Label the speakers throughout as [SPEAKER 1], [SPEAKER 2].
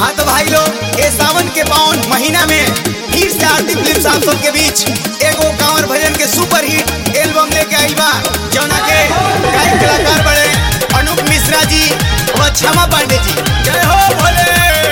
[SPEAKER 1] हाँ तो भाई लोग ये सावन के पावन महीना में फिर से आरती फिल्म आप सबके बीच एगो कांवर भजन के सुपर हिट एल्बम लेके आइल बा जौना के गायक कलाकार बड़े अनूप मिश्रा जी व क्षमा पांडे जी जय हो भोले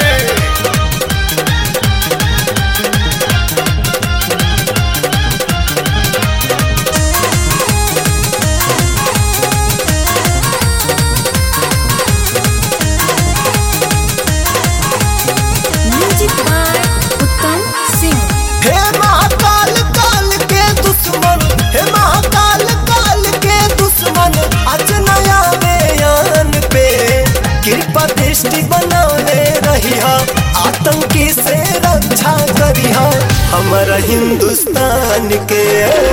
[SPEAKER 2] म्यूजिक बाय उत्तम सिंह
[SPEAKER 3] हे महाकाल काल के दुश्मन हे महाकाल काल के दुश्मन आज नया बयान पे कृपा दृष्टि बनौले रही आतंकी से रक्षा करी हमारा हिंदुस्तान के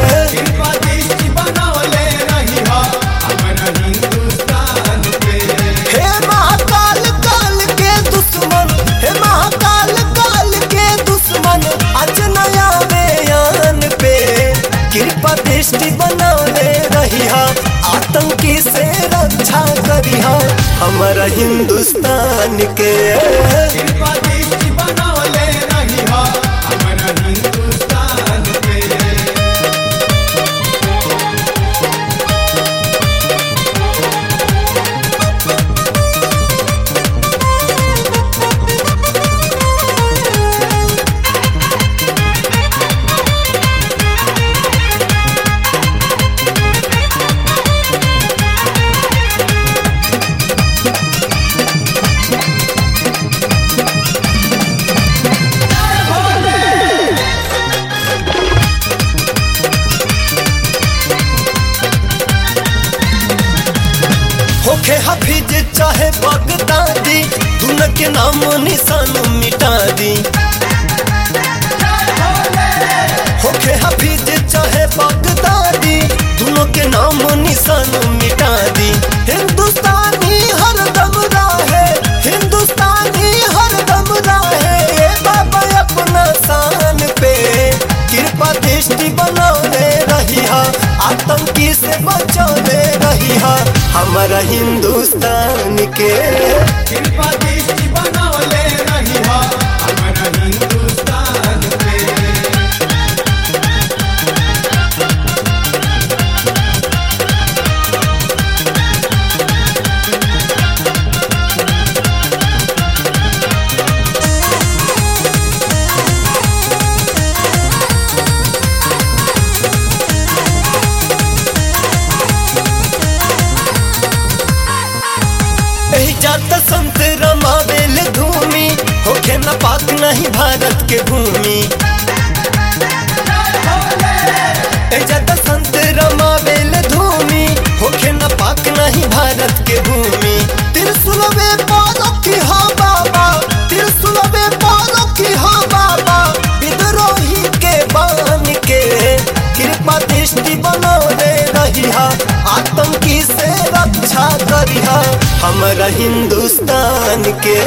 [SPEAKER 3] हे महाकाल काल के दुश्मन हे महाकाल काल के दुश्मन आज नया बयान पे कृपा दृष्टि बनौले रही आतंकी से रक्षा करी हमारा हिंदुस्तान के होखे हफीज चाहे बगदादी दुन के नाम निशान मिटा दी होखे हफीज चाहे बगदादी दोनों के नाम निशान मिटा दी हिंदुस्तानी हर दम राहे हिंदुस्तानी हर दम राहे ए बाबा अपना शान पे कृपा दृष्टि बनौले रही आतंकी से बचौले रही हमारा हिंदुस्तान के एही जात संत रमावेल धूमि होखे न पाक नहीं भारत के भूमि एही जात संत रमावेल धूमि होखे न पाक नहीं भारत के भूमि त्रिशूलवे पालो की हा बाबा त्रिशूलवे पालो की हा बाबा विद्रोही के बान के कृपा दृष्टि बनौले रही आतंकी से रक्षा करी हमारा हिंदुस्तान के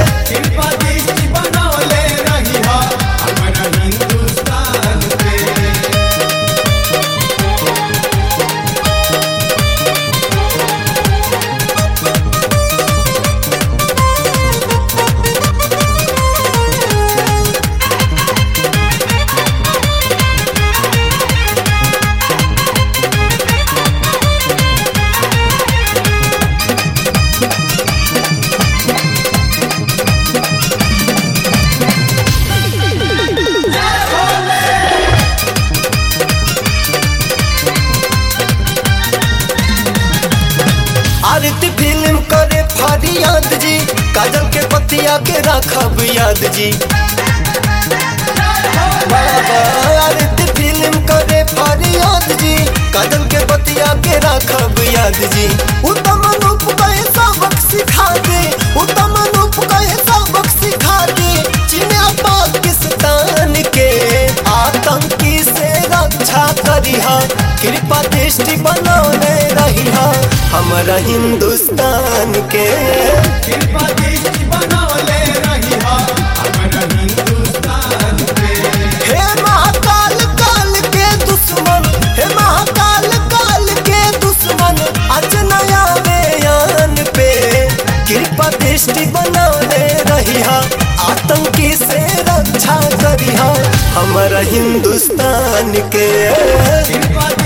[SPEAKER 3] आरती फिल्म करे फरियाद जी काजल के पतिया के राखब याद जी बाबा आरती फिल्म करे फरियाद जी काजल के पतिया के राखब याद जी उत्तम रूप कहे सबक सिखा दे उत्तम रूप कहे सबक सिखा दे चिन्ह पाकिस्तान के आतंकी से रक्षा करी कृपा दृष्टि बनौले रही हमारा हिंदुस्तान के हे महाकाल काल के दुश्मन हे महाकाल काल के दुश्मन आज नया बयान पे कृपा दृष्टि दृष्टि बनौले रहिया आतंकी से रक्षा करिया हमारा हिंदुस्तान के